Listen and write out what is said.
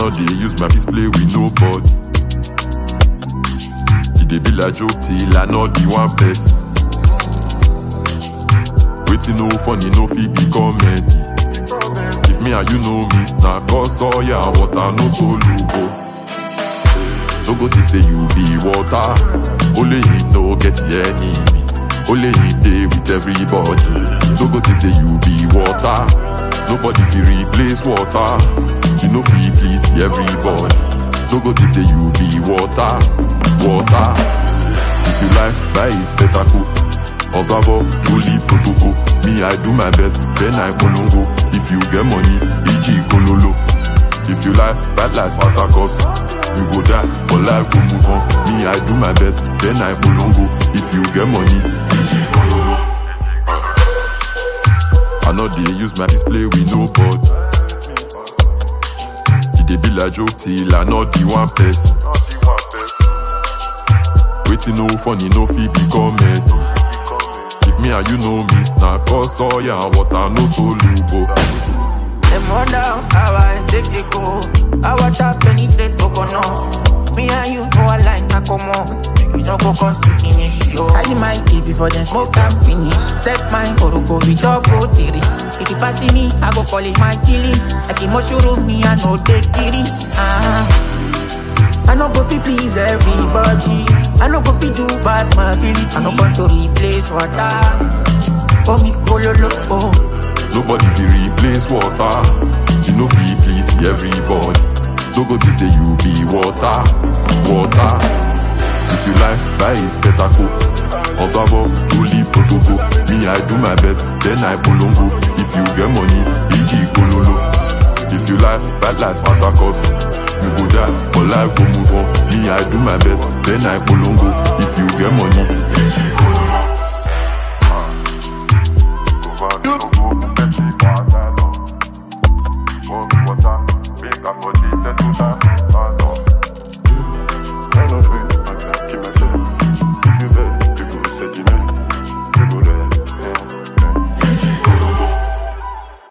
know they use my fist play with nobody. It dey be like joke till I know the one person. Waiting no funny, no fit be comedy. If me and you know me, na cause all ya water no solo go. No go to say you be water. Only him no get the enemy. Only him dey with everybody. No go to say you be water. Nobody fit replace water. You know fit please everybody. No go to say you be water, water. If you like, buy is better cool. Observer, fully protocol. Me, I do my best, then I polongo. If you get money, EG kololo. If you like, bad life Spartacus. You go die, but life go move on. Me, I do my best, then I polongo. If you get money, EG kololo. I know they use my display with nobody. It dey be like joke till I know the one person. Waiting no funny, no fit be comedy. If me and you know me, na cause all ya water no soluble. Them wonder how I take it go. How I tap penetrate coconut. Me and you know I like na come on. Make you no go come see finish yo. I my key before them smoke and finish. Set mine for go with dog rotary. If you pass me, I go call it my killing. Like a mushroom, me I know take it. Ah. I no go fi please everybody. I no go fi do past my ability. I no want to replace water. Oh me kololo oh. Nobody fit replace water. You know fit please everybody. No go to say you be water, water. If you like, buy is better cool. Observer, truly protocol. Me, I do my best, then I polongo. If you get money, EG kololo. If you like, bad life Spartacus. You go die, but life go move on. Me, I do my best, then I polongo. If you get money,